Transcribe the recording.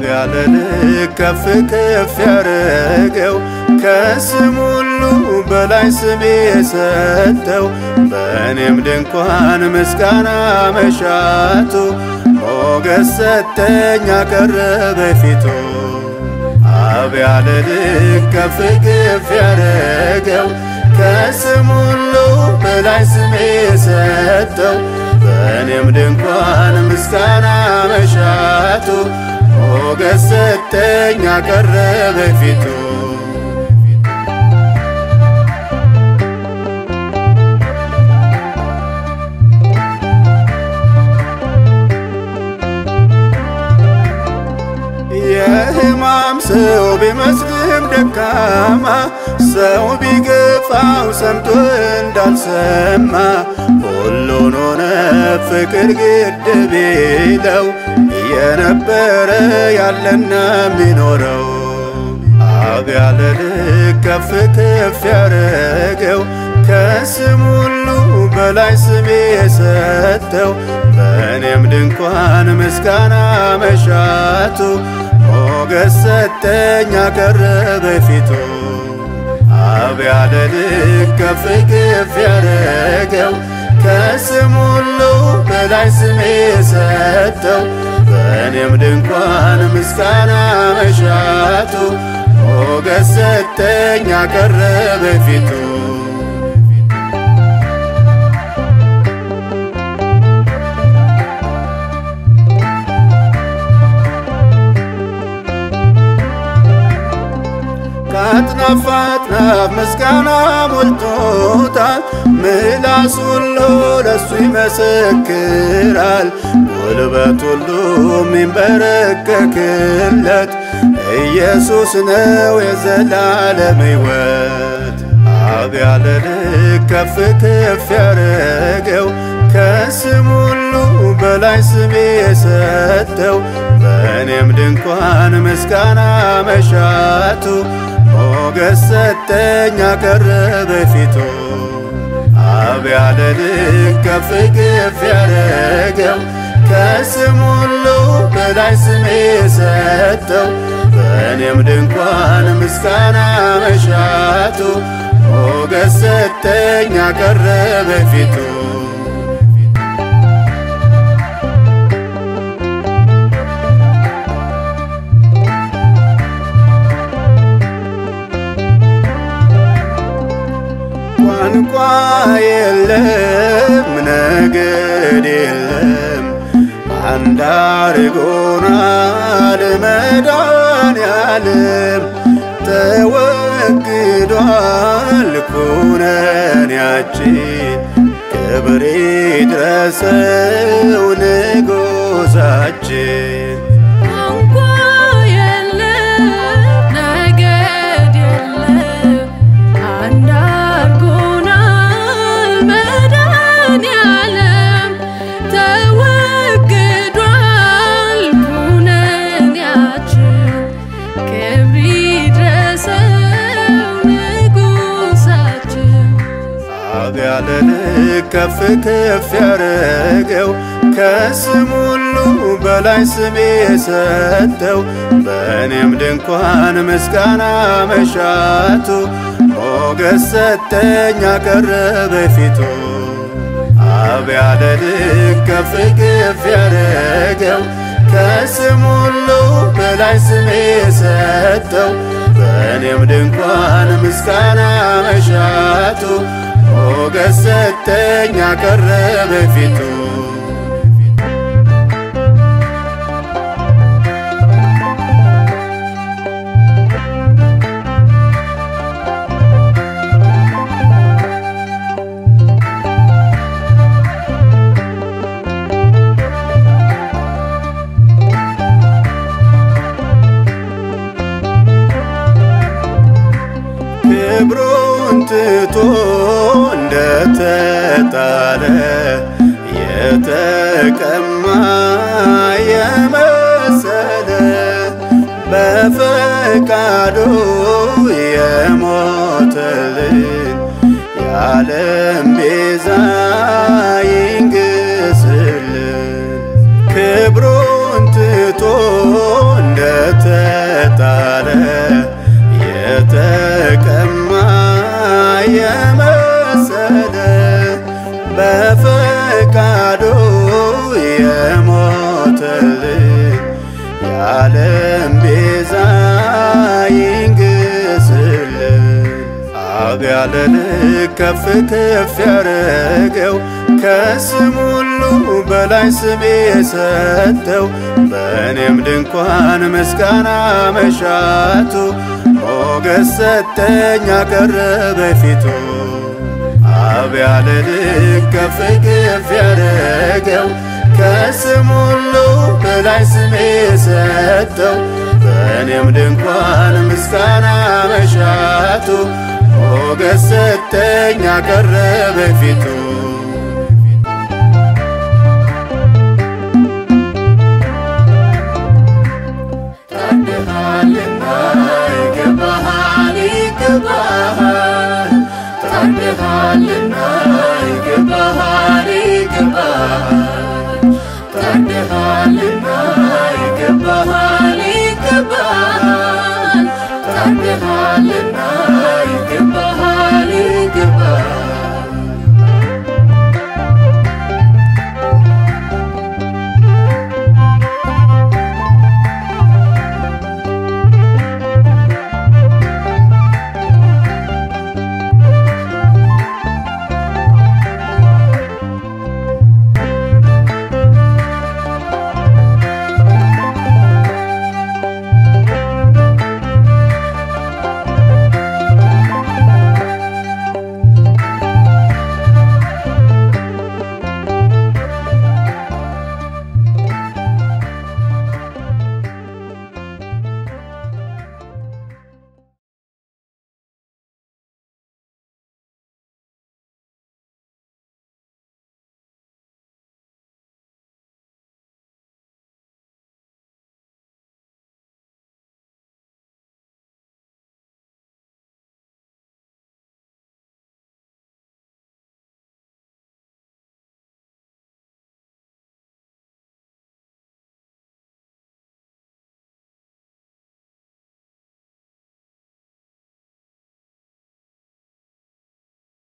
ያለ ልክ ከፍ ከፍ ያረገው ከስም ሁሉ በላይ ስም የሰጠው በእኔም ድንኳን ምስጋና መሻቱ ሞገስ ሰጠኝ አቀረበ ፊቱ አብ ያለ ልክ ከፍ ከፍ ያረገው ከስም ሁሉ በላይ ስም የሰጠው በእኔም ድንኳን ምስጋና መሻቱ ሞገስ ሰጠኝ አቀረበ ፊቱ የሕማም ሰው ቢመስልም ደካማ ሰው ቢገፋው ሰምቶ እንዳልሰማ ሁሉን ሆነ ፍቅር ግድ ቢለው የነበረ ያለና የሚኖረው አብ ያለ ልክ ከፍ ከፍ ያረገው ከስም ሁሉ በላይ ስም የሰጠው በእኔም ድንኳን ምስጋና መሻቱ ሞገስ ሰጠኝ አቀረበ ፊቱ አብ ያለ ልክ ከፍ ከፍ ያረገው ከስም ሁሉ በላይ ስም የሰጠው በእኔም ድንኳን ምስጋና መሻቱ ሞገስ ሰጠኝ አቀረበ ፊቱ ከአጥናፍ አጥናፍ ምስጋና ሞልቶታል። ምላስ ሁሉ ለሱ ይመሰክራል። ጉልበት ሁሉ የሚንበረከክለት ኢየሱስ ነው የዘላለም ሕይወት። አብ ያለ ልክ ከፍ ከፍ ያረገው ከስም ሁሉ በላይ ስም የሰጠው በእኔም ድንኳን ምስጋና መሻቱ ሞገስ ሰጠኝ አቀረበ ፊቱ አብ ያለ ልክ ከፍ ከፍ ያረገው ከስም ሁሉ በላይ ስም የሰጠው በእኔም ድንኳን ምስጋና መሻቱ ሞገስ ሰጠኝ አቀረበ ፊቱ ቋንቋ የለም ነገድ የለም አንድ አርጎናል መድኃኔዓለም ተወግዷል ኩነኔያችን ክብር ይድረሰው ንጉሣችን ቋንቋ የለም ነገድ የለም አንድ አርጎናል መድኃኔዓለም ተወግዷል ኩነኔያችን ክብር ይድረሰው ንጉሣችን አብ ያለ ልክ ከፍ ከፍ ያረገው ከስም ሁሉ በላይ ስም የሰጠው በእኔም ድንኳን ምስጋና መሻቱ ሞገስ ሰጠኝ አቀረበ ፊቱ አብ ያለ ልክ ከፍ ከፍ ያረገው ከስም ሁሉ በላይ ስም የሰጠው በእኔም ድንኳን ምስጋና መሻቱ ሞገስ ሰጠኝ አቀረበ ፊቱ ክብሩን ትቶ እንደተጣለ የተቀማ የመሰለ በፈቃዱ የሞተልን የዓለም ቤዛ ይንግስልን ክብሩን ትቶ እንደ የዓለም ቤዛ ይንግስልን አብ ያለ ልክ ከፍ ከፍ ያረገው ከስም ሁሉ በላይ ስም የሰጠው በእኔም ድንኳን ምስጋና መሻቱ ሞገስ ሰጠኝ አቀረበ ፊቱ አብ ያለ ልክ ከፍ ከፍ ያረገው ከስም ሁሉ በላይ ስም የሰጠው በእኔም ድንኳን ምስጋና መሻቱ ሞገስ ሰጠኝ አቀረበ ፊቱ ታድሃልና ይገባሃል ይገባሃል ታድሃልና